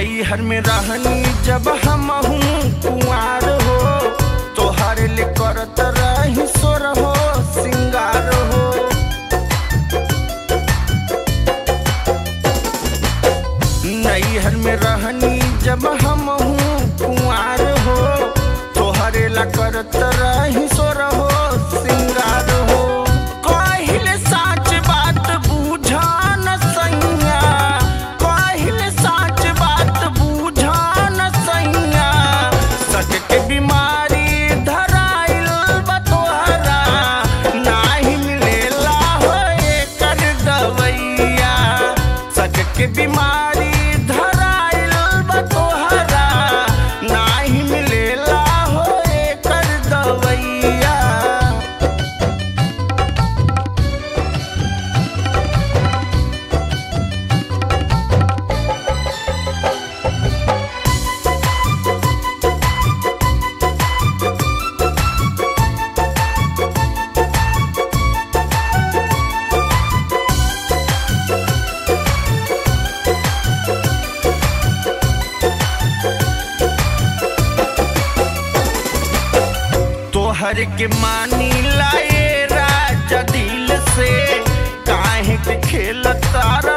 नैहर में रहनी जब हम कुआर हो तोहर ले करत रही सोर हो सिंगार हो नैहर में रहनी जब हम कुआर हो तोहरे ला करत रही सोर हो सिंगार हो कहिले साच बात बुझा न सैया कहिले साच बात बुझा न सैया सच के बीमारी धराइल बा तोहरा नाही मिलेला हो एकर दवैया सच के बीमारी धराइल बा तोहरा नाही मिलेला हो एकर दवैया तोहर के मानी लाए राजा दिल से काहे के खेल तारा